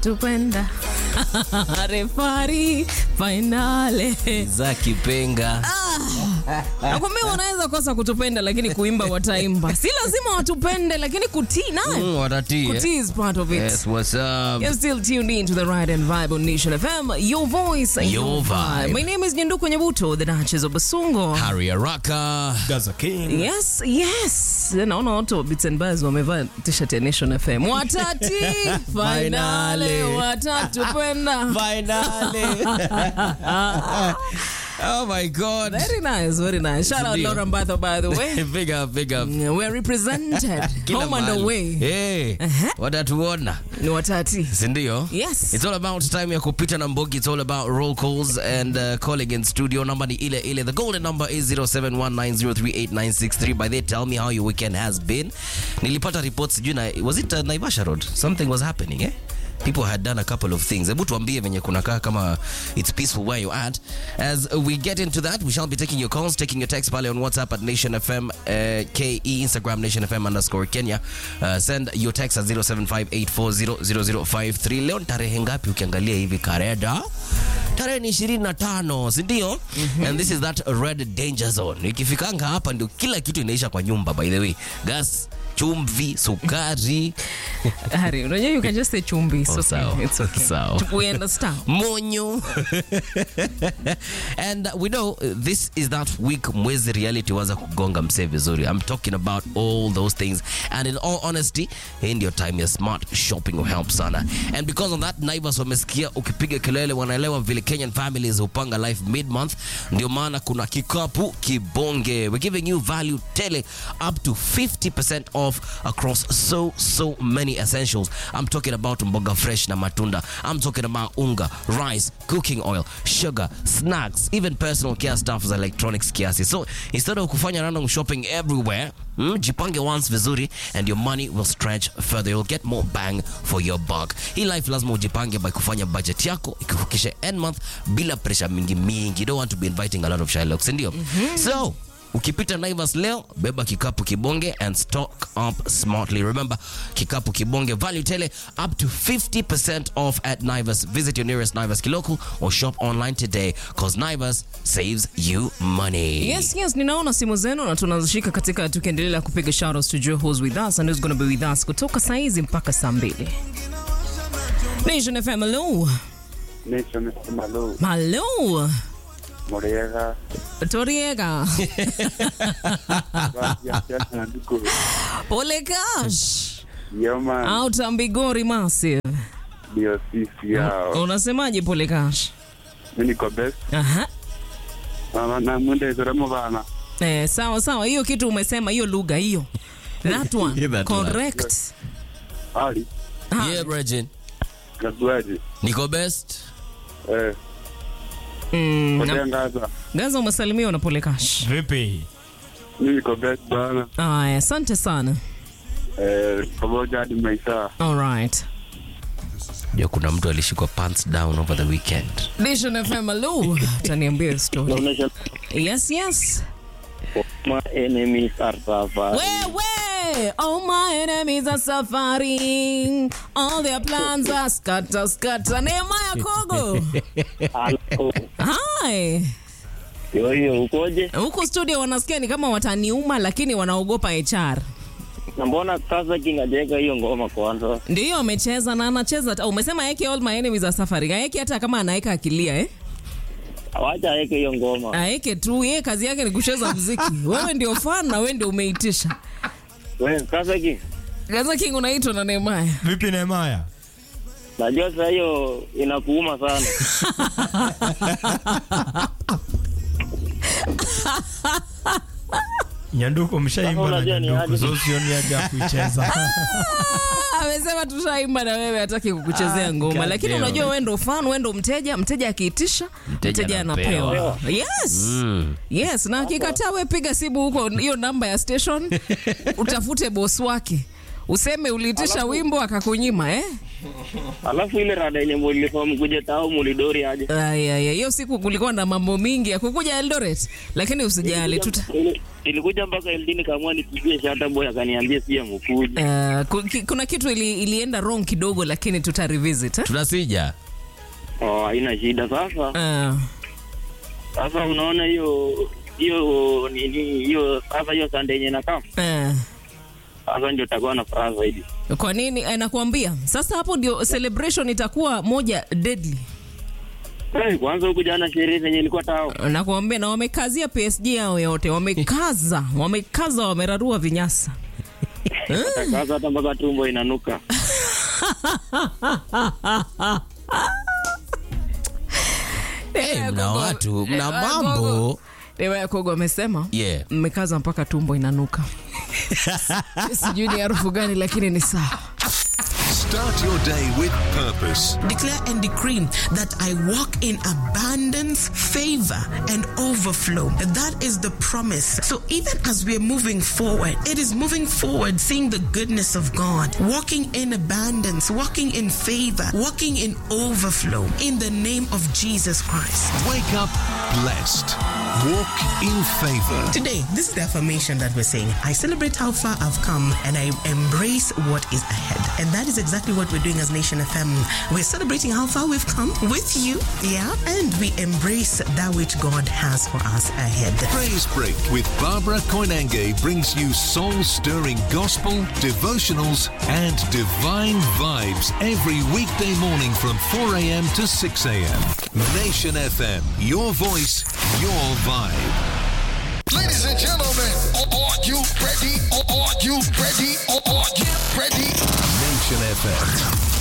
tupenda refari fainale za kipenga nakwambia wanaweza kosa kutupenda lakini kuimba wataimba si lazima watupende lakini kutii nayo Mm, watatii eh? kutii is part of it Yes, what's up? You're still tuned in to the Ride and Vibe on Nation FM. Your voice, Your vibe. My name is Nyenduko Nyabuto, the Duchess of Basungo. Harry Araka. Gaza King. Yes, yes. Naona watu wa Bits and Buzz wamevaa t-shirt ya Nation FM. Watati finale Finale. watatupenda. Finale. oh my God. Very nice, very nice. Shout out Ndio. Laura Mbatho by the way. big up, big up. We're represented. Kila Home and mahali. away. Hey, Uh-huh. watatuona Ni watati. sindio Yes. It's all about time ya kupita na mbogi. It's all about roll calls and uh, calling in studio. Number ni ile ile. The golden number is 0719038963. By the way, tell me how your weekend has been. Nilipata reports sijui na was it uh, Naivasha Road? Something was happening, eh? People had done a couple of things. Hebu tuambie venye kunakaa kama it's peaceful where you're at. As we get into that, we shall be taking your calls, taking your text pale on WhatsApp at Nation FM uh, KE, Instagram Nation FM underscore Kenya. Uh, send your text at 0758400053. Leo ni tarehe ngapi ukiangalia hivi kareda? Tarehe ni 25, si ndio? And this is that red danger zone. Ikifikanga hapa ndio kila kitu inaisha kwa nyumba by the way. Gas, chumvi, sukari, Harry, unajua you can just say chumbi. It's Oh, okay. sawa. It's okay. Sawa. We understand. monyo and uh, we know uh, this is that week mwezi reality waza kugonga msee vizuri i'm talking about all those things and in all honesty hii ndio time ya smart shopping will help sana and because of that naivas wamesikia ukipiga kelele wanaelewa vile kenyan families hupanga life mid month ndio maana kuna kikapu kibonge we're giving you value tele up to 50% off across so so many essentials i'm talking about mboga fresh na matunda i'm talking about unga rice cooking oil sugar snacks even personal care stuff za electronics kiasi so instead of kufanya random shopping everywhere mm, jipange once vizuri and your money will stretch further you'll get more bang for your buck hii life lazima ujipange by kufanya budget yako ikikukisha end month bila pressure mingi mingi you don't want to be inviting a lot of shylocks ndio so ukipita naivas leo beba kikapu kibonge and stock up smartly remember kikapu kibonge value tele up to 50% off at naivas visit your nearest naivas kilocal or shop online today cause naivas saves you money Yes, yes, ninaona simu zenu na tunazishika katika tukiendelea kupiga shoutouts tujue who's with us and who's going to be with us kutoka saa hizi mpaka saa mbili. Nation FM, hello. Nation Malo, Hello. Moriega, Toriega. Gracias, Nanduko, Pole Cash. Yoma, Out Ambigori Massive. ndio sisi hao. Unasemaje Pole Cash? Mimi niko best. Aha. Na na mwende zoremo bana. Eh, sawa sawa, hiyo kitu umesema, hiyo lugha hiyo. That one. Yeah, that one. Correct. Ali, Ah, yeah Bregin. nakuaje? niko best Eh, mm, na- potea ngaza. Gaza umesalimiwa na Pole Cash. Vipi? Mimi niko best bana. Aya, asante sana. Eh, pamoja hadi maisha. All right. ndio kuna mtu alishikwa pants down over the weekend Nation FM, hello. Utaniambia story. Yes, yes. My enemies are suffering. Wewe, all my enemies are suffering. All their plans are scatter, scatter. Nehemiah Kogo. Hello. Hi. Yo, yo, ukoje? Huku studio wanasikia ni kama wataniuma lakini wanaogopa HR. Na mbona sasa King ajaweka hiyo ngoma kwanza? Ndiyo amecheza na anacheza. ta- Umesema yake all my enemies are suffering. Aeke hata kama anaweka akilia eh? Wacha aweke hiyo ngoma. Aeke tu, yeye kazi yake ni kucheza muziki. Wewe ndio fan na wewe ndio umeitisha. Wewe sasa King, Gaza King unaitwa na Nehemiah. Vipi Nehemaya? najua sasa hiyo inakuuma sana. Nyanduko mshaimba Sasa na unajua ni Nyanduko. aje? So sioni haja ya kuicheza. amesema tushaimba na wewe hataki kukuchezea ngoma God lakini damn. unajua wewe ndo fan wewe ndo mteja mteja akiitisha Mteja mteja anapewa. anapewa yes yes na akikataa wewe piga simu huko hiyo namba ya station utafute boss wake useme uliitisha Alafu- wimbo akakunyima eh? Alafu ile rada yenye mulifaa mkuja tao mulidori aje. Aya, aya, hiyo siku kulikuwa na mambo mingi ya kukuja Eldoret, lakini usijali tuta Ili- Ilikuja mpaka Eldini kaamua nipigie shata boy akaniambia si mkuja. Uh, ku- ki- kuna kitu ili, ilienda wrong kidogo lakini tuta revisit eh? tunasija Oh, haina shida sasa. Uh, Sasa unaona hiyo hiyo nini hiyo sasa hiyo Sunday yenye nakaa. uh. Sasa ndio takuwa na furaha zaidi. Kwa nini eh, nakwambia sasa, hapo ndio celebration itakuwa moja deadly. Eh, kwanza huku jana sherehe zenye ilikuwa tao. Nakwambia, na wamekazia PSG yao yote, wamekaza wamekaza, wamerarua vinyasa. Sasa hata mpaka tumbo inanuka. hey, mna watu mna Eh, mambo Gogo. Dewa ya Kogo amesema yeah mmekaza mpaka tumbo inanuka. Sijui ni harufu gani, lakini ni sawa. Start your day with purpose. Declare and decree that I walk in abundance, favor, and overflow. That is the promise. So even as we're moving forward, it is moving forward, seeing the goodness of God, walking in abundance, walking in favor, walking in overflow in the name of Jesus Christ. Wake up blessed. Walk in favor. Today, this is the affirmation that we're saying. I celebrate how far I've come and I embrace what is ahead. And that is exactly what we're doing as Nation FM. We're celebrating how far we've come with you, yeah, and we embrace that which God has for us ahead. Praise Break with Barbara Koinange brings you soul stirring gospel, devotionals, and divine vibes every weekday morning from 4 a.m. to 6 a.m. Nation FM, your voice, your vibe. Ladies and gentlemen, are you ready? Are you ready? Are you ready? Nation FM.